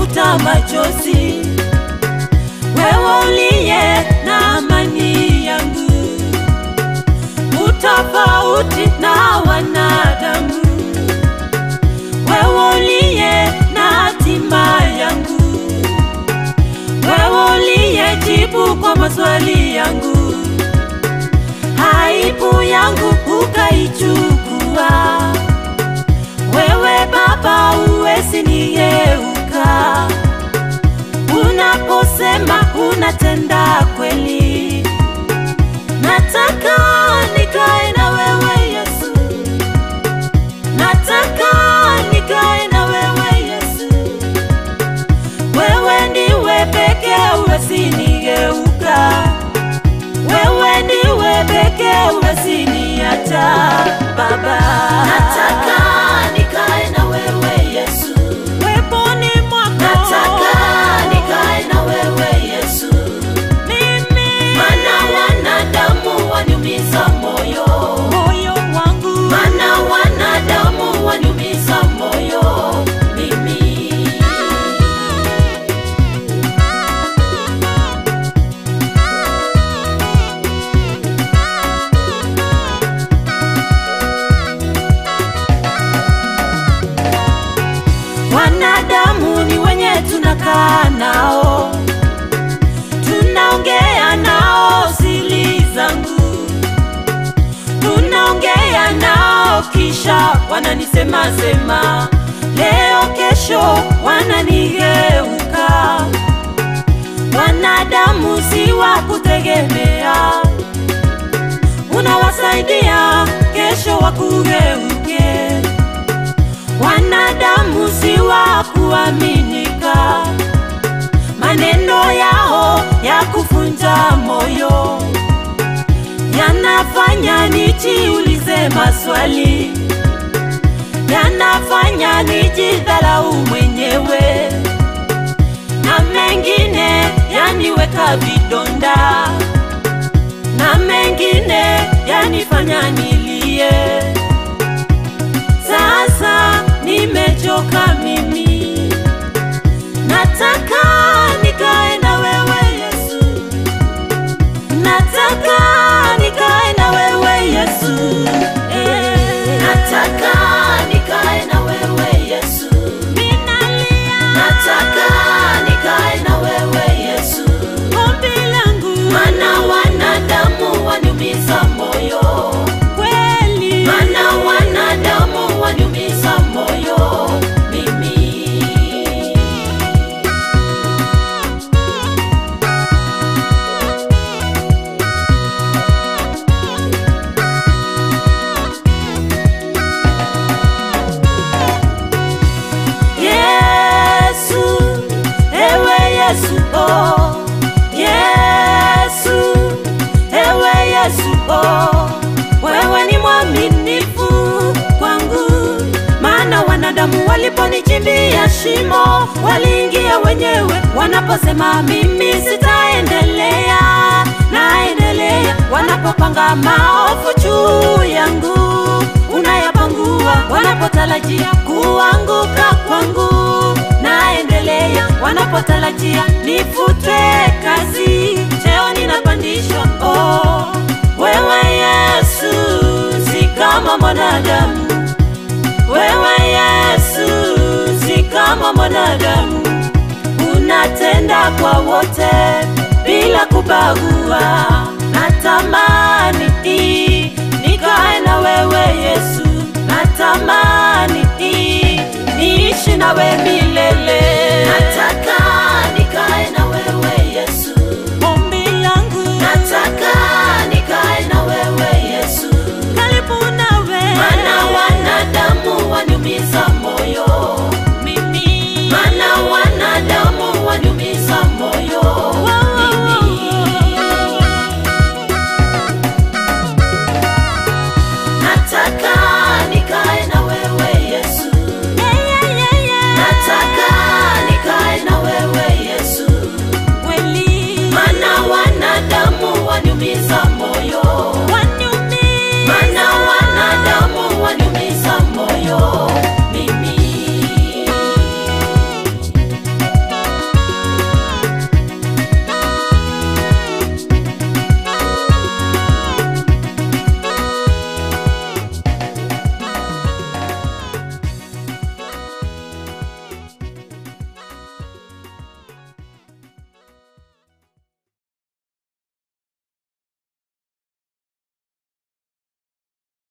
kunifuta machozi, wewe uliye na amani yangu, utofauti na wanadamu, wewe uliye na hatima yangu, wewe uliyejibu kwa maswali yangu, aibu yangu ukaichukua. Wewe Baba uwezi nigeuka, unaposema unatenda kweli. Nataka nikae na wewe Yesu, nataka nikae na wewe Yesu. Wewe ndiwe pekee uwezi nigeuka, wewe ndiwe pekee uwezi niacha Baba. Nataka nikae na wewe Yesu, Weponi mwako nataka nikae na wewe Yesu, mimi mana wanadamu waniumiza moyo, moyo wangu mana wanadamu waniumiza moyo mimi. wanadamu ni wenye tunakaa nao, tunaongea nao siri zangu, tunaongea nao kisha wananisema sema, leo kesho wananigeuka. Wanadamu si wa kutegemea, unawasaidia kesho wakugeuke wanadamu si wa kuaminika, maneno yao ya kuvunja moyo yanafanya nijiulize maswali, yanafanya nijidharau mwenyewe, na mengine yaniweka vidonda, na mengine yanifanya nilie. Sasa nimechoka mimi, nataka nikae na wewe Yesu, nataka nikae na wewe Yesu, eh, Nataka nikae na wewe Yesu, ninalia nataka nikae na wewe Yesu, ombi langu mana wanadamu waniumiza moyo, kweli, mana wanadamu waniumiza moyo mimi. Yesu, ewe Yesu, oh, Yesu, ewe Yesu, oh, wewe ni mwaminifu kwangu, maana wanadamu waliponichimbia shimo waliingia wenyewe, wanaposema mimi sitaendelea, naendelea, wanapopanga maovu juu yangu unayapangua, wanapotarajia kuanguka kwangu, naendelea, wanapotarajia nifutwe kazi, cheo ninapandishwa. Oh, wewe Yesu si kama mwanadamu, wewe Yesu si kama mwanadamu, unatenda kwa wote bila kubagua. Natamani nikae na wewe Yesu, natamani niishi nawe milele.